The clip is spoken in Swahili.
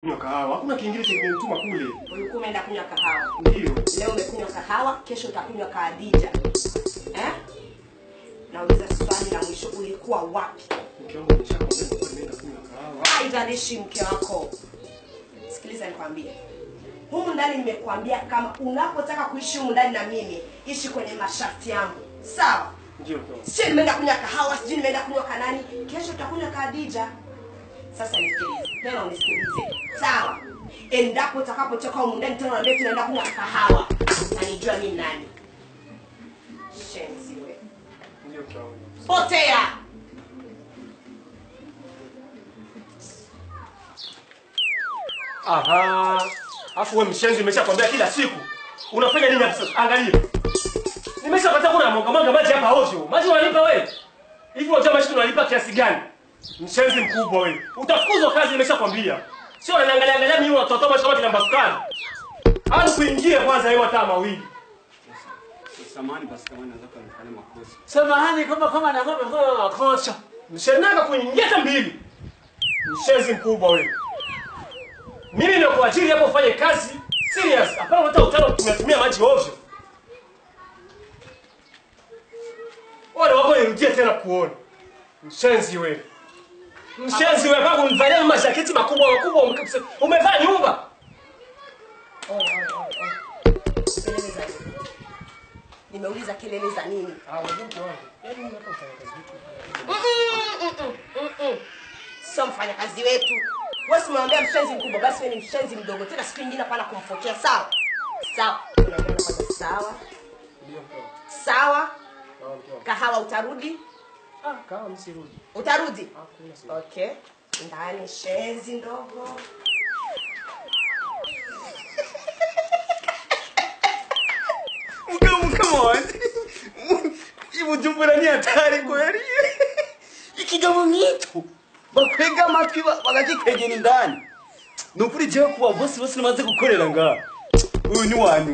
Kunywa kahawa. Hakuna kingine cha kimenituma kule. Ulikuwa umeenda kunywa kahawa. Ndio. Leo umekunywa kahawa, kesho utakunywa kaadija. Eh? Nauliza swali la mwisho, ulikuwa wapi? Mke wangu ameshakwambia nilikuwa nimeenda kunywa kahawa. Haijalishi mke wako. Sikiliza nikwambie. Humu ndani nimekuambia kama unapotaka kuishi humu ndani na mimi, ishi kwenye masharti yangu. Sawa? Ndio mke wangu. Sio nimeenda kunywa kahawa, sijui nimeenda kunywa kanani, kesho utakunywa kaadija. Sasa nisikilize. Tena unisikilize. Sawa? Endapo utakapotoka humu ndani tena unaambia tunaenda kunywa kahawa, utanijua mimi nani. Shenzi wewe. Ndio mke wangu. Potea. Aha. Afu wewe mshenzi nimeshakwambia kila siku. Unafanya nini hapa sasa? Angalia. Nimeshapata kuna mwanga mwanga maji hapa ovyo. Maji unalipa wewe? Hivi unajua maji tunalipa kiasi gani? Mshenzi mkubwa wewe. Utafukuzwa kazi nimeshakwambia. Sio unaniangalia angalia mimi watoto maji kama kina sukari. Au kuingia kwanza hiyo hata mawili. Samahani basi kama naweza kunifanya makosa. Samahani kama kama na kama kama makosa. Mshenanga kuingia hata mbili. Mshenzi mkubwa wewe. Mimi ndio kuajiri hapo ufanye kazi serious. Hapana hata utano tunatumia maji ovyo. Wale wako nirudie tena kuona. Mshenzi wewe. Mshenzi wewe kama univalia majaketi makubwa makubwa ume- umevaa nyumba. Kelele za nini? Nimeuliza kelele za nini? Ah, wewe mke wangu. Yaani unataka kufanya kazi vipi? Mm-mm, mm-mm, mm-mm. Sio mfanyakazi wetu. Wewe si umemwambia mshenzi mkubwa, basi wewe ni mshenzi mdogo. Tena siku nyingine hapana kumfokea, sawa? Sawa. Unaelewana kwanza, sawa? Ndio mke wangu. Sawa? Sawa, mke wangu. Kahawa utarudi? Ah, kama msirudi. Utarudi? Hakuna siri. Okay. Ndani shenzi ndogo. Mkamu kama wani. Ibu jumbura ni hatari kweli. Ikigabo nk'ito bakwega amatwi ba- bagakikwegera indani. Ni ukuri jewe kuba bose bose namaze gukorera ngaha. Uyu ni wani